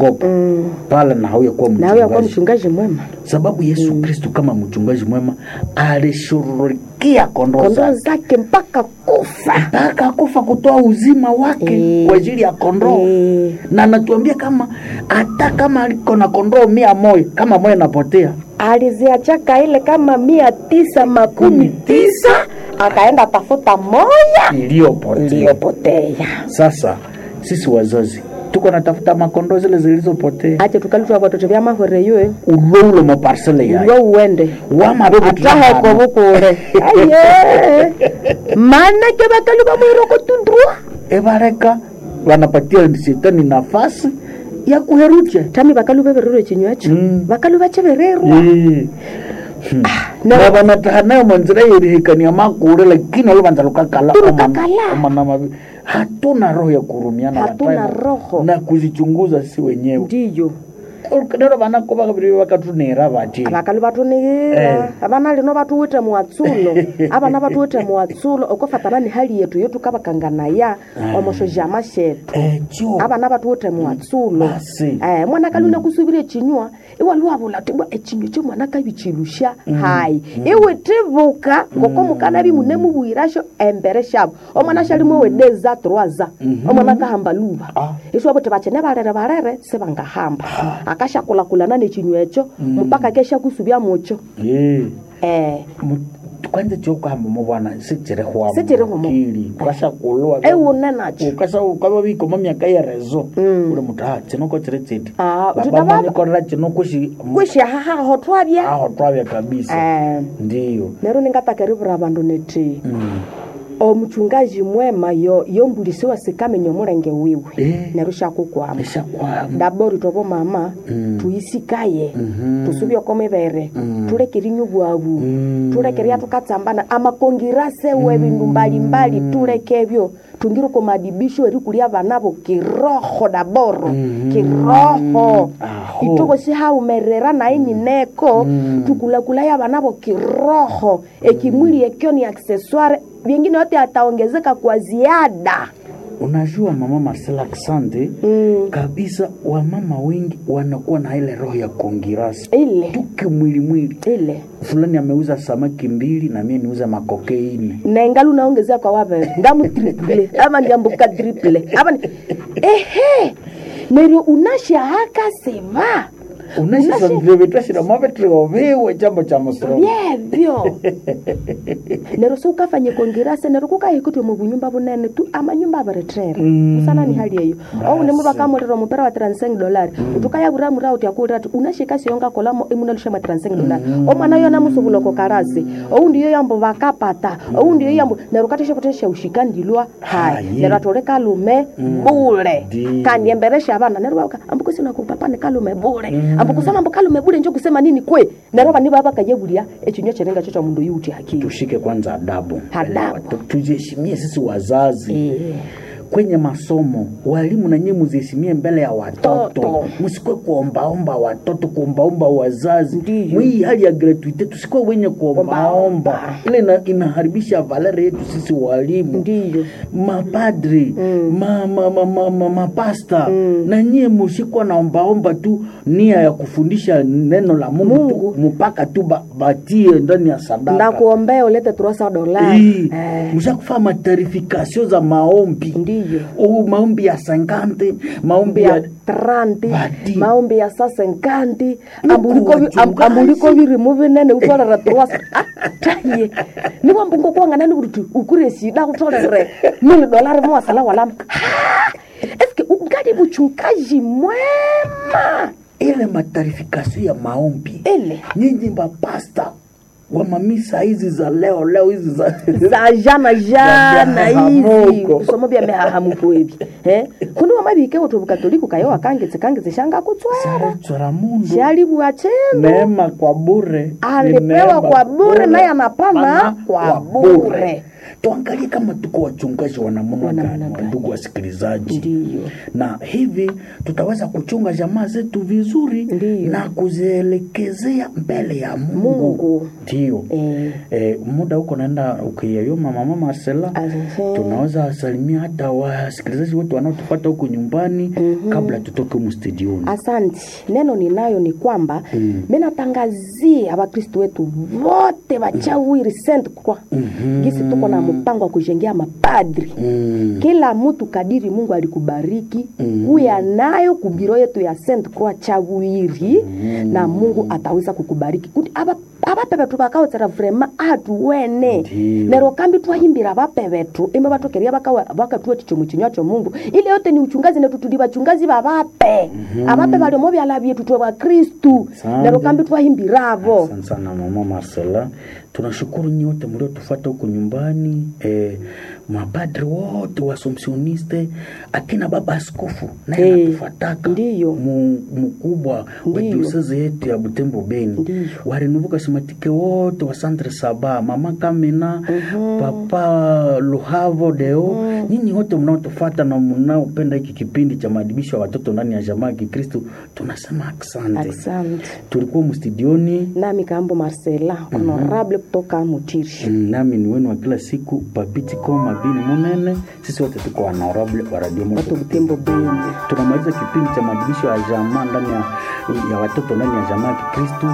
episkopo pale na hauya kuwa nawe yakuwa mchungaji mchungaji mwema sababu yesu kristu kama mchungaji mwema alishughulikia kondoo kondoo zake zake mpaka kufa mpaka kufa kutoa uzima wake Eh. kwa ajili ya kondoo Eh. na anatuambia kama hata kama aliko na kondoo mia moja kama moja napotea aliziachaka ile kama mia tisa makumi tisa akaenda tafuta moya iliyopotea iliyopotea sasa sisi wazazi tuko natafuta makondoo zile zilizopotea ache tukalitwa vatoto vya mahore yue uloulo maparsele yayo uwe uende wamabebu ataheko vukule aye manake vakali vamwiroko tundrua evareka wanapatia shetani nafasi ya kuherucha tami vakalu vevererwe chinywacho Mm. vakalu vachevererwa Eh. Hmm. na- na vanataha nayo manzira yerihikania makule lakini oluvanza lukakala Tulukakala. omana- omana mavi hatuna roho ya kurumiana Hatuna watayo roho. na kuzichunguza si wenyewe ndiyo nero vanako vakaviri vakatunera vati vakalu vatunigira avana lino vatuwite muwatsulo avana vatuwite muwatsulo okofatana ni hali yetu yotukavakanganaya omoshojama shetu echo avana vatuwite muwatsulo Basi. eh, mwana kaluna kusuvira chinywa iwaluwavula tibwa echinywa cho mwana kavichilusha hayi iwe tivuka ngoko mukana vimune muvuyirasho embere shavo omwana shalimwe wedeza troaza omwana kahamba luva Ah. iswo vuti vachene valere valere sivangahamba akashakulakulana nechinywa echo mpaka kesha kusuvya mucho Eh. eh, Mu- kwanza chokuhamba muvana sichirihwa Sichirihwa mu- mukili ukashakulwa eune nacho ukasa ukava vikoma myaka yerezo uli mutu ha chinoko chiri chiti Ah, Baba uti manikorera chinoko shi kwishahahaho twavya aho twavya kabisa eh, ndiyo nero ningatakerivira vandu neti Mm. omuchungaji mwema yo yombulisiwa sikamenya omulenge wiwe Eh. neru shakukwama eshakwama ndabori tovo mama tuyisikaye tusuvye okomivere tulekerinywa bwavu tulekeria tukatsambana amakongirasewe vindu mbalimbali tulekevyo tungire komadibisho eri kulia vanavo kiroho daboro kiroho Aho. ituvo sihaumerera naini neko tukulakulaya vanavo kiroho ekimwili ekyo ni accessoire vingine yote ataongezeka kwa ziada unajua mama Marcela Asante Mm. kabisa wamama wengi wanakuwa na ile roho ya kongirasi ile tuke mwili mwili ile fulani ameuza samaki mbili na mie niuza makokeini nengali unaongezea kwa wavere ndamu triple ama ndiambuka triple ama ni- ehe neryo unashahaka seva unashisandirevetashira mavetreovewe chambo cha musoro vyevyo neryo siukafanye kongirase neryo kukahikutwe mubunyumba bunene tu amanyumba avaretrera usana ni hali eyo oune muva kamulira omupera wa transeng dolari utukayavura mura uti akulira ati unashika siyonga kolamo imunalusha mwa transeng dolari omwana yo namusuvuloko karasi ou ndiyo yambo vakapata ou ndiyo yambo neryo kateshekutesha ushika ndilwa hai Hayi. neryo atole kalume bule Ndi. kandiemberesha avana neryo vauka ambukusina kupapa ni kalume bule ambukusema ambu kalume bule njo kusema nini kwe neryo vani vava kayevulia echinywa cherenga cho cha mundu yuti hakili tushike kwanza adabu Adabu. Tu- tujiheshimie sisi wazazi Eh. kwenye masomo walimu na nyinyi muziheshimie mbele ya watoto Toto. msikwe kuombaomba watoto kuombaomba wazazi Ndiyo. mwii hali ya gratuite tusikwe wenye kuombaomba ile ina, inaharibisha valere yetu sisi walimu ndiyo mapadri ma, ma, ma, ma, ma, mapasta na nyie musikwa naombaomba tu nia ya kufundisha neno la mungu, Mungu. tu mpaka tu ba, batie ndani ya sadaka ndakuombea ulete turosa dolari Hii, Eh, mshakufaa matarifikasio za maombi ndiyo oh, maombi ya sankante maombi ya ya tranti Badi. maombi ya sasenkanti Nuku wachungaji. ambuliko virimu vinene utolera turosa taye niwambungo kuwanganani kuti ukure sida utolere mili dolari muwasala walama Ha! eske ungali buchungaji mwema ile matarifikasio ya maombi ile nyinyi mapasta wa mamisa hizi za leo leo hizi za za jana jana Za hivi mihahamuko. kusomo bya mihahamuko ebi eh kundi wamabike wotu bukatoliku kayo wakangitse kangitse shanga kutswera chora mundu shali bwachendo neema kwa bure Ni alipewa neema kwa bure naye anapana Pana kwa bure tuangalie kama tuko wachungaji wa namna Wa namna gani, gani. ndugu wasikilizaji Ndiyo. na hivi tutaweza kuchunga jamaa zetu vizuri Ndiyo. na kuzielekezea mbele ya Mungu. Mungu. Ndio. Eh. Eh, muda huko naenda ukiyayoma mama Marcela, Ahe. tunaweza wasalimia hata wasikilizaji wote wanaotufuata huko nyumbani kabla tutoke humu studioni. Asante. Neno ninayo ni kwamba mm. minatangazia Wakristo wetu wote wachawiri Saint Croix mm-hmm. gisi tuko na mpango wa kujengea mapadri Mm. kila mtu kadiri Mungu alikubariki mm. huya nayo kubiro yetu ya Saint Croix chawiri mm. na Mungu ataweza kukubariki kuti aba abape betu bakaotsera vrema atuwene Ndiyo. nero kambi twahimbira abape betu imwe batokeria bakatuwa tichomo chinywa cho Mungu ile yote ni uchungazi netu tuli bachungazi babape abape baliomo byala byetu twe ba Kristu Asante. nero kambi twahimbiravo Asante sana mama Marcela, tunashukuru nyote mliotufuata huko nyumbani eh, mapadri wote wasomsioniste, akina baba askofu naye Eh, anatufataka ndiyo. mu- mkubwa wa Ndiyo. diosezi yetu ya Butembo Beni, Ndiyo. warinuvuka simatike wote wa Centre Saba, mama Kamina, papa Luhavo Deo, nyinyi wote mnaotufata na mnaopenda hiki kipindi cha maadibisho ya watoto ndani ya jamaa ya Kikristo, tunasema asante. asante Tulikuwa mstudioni nami kambo Marcela honorable kutoka Mutiri Mm, nami ni wenu wa kila siku papiti koma bini munene sisi wote tuko honorable wa radio Moto watu Butembo Beni tunamaliza kipindi cha maadibisho ya jamaa ndani ya, ya watoto ndani ya jamaa ya kikristu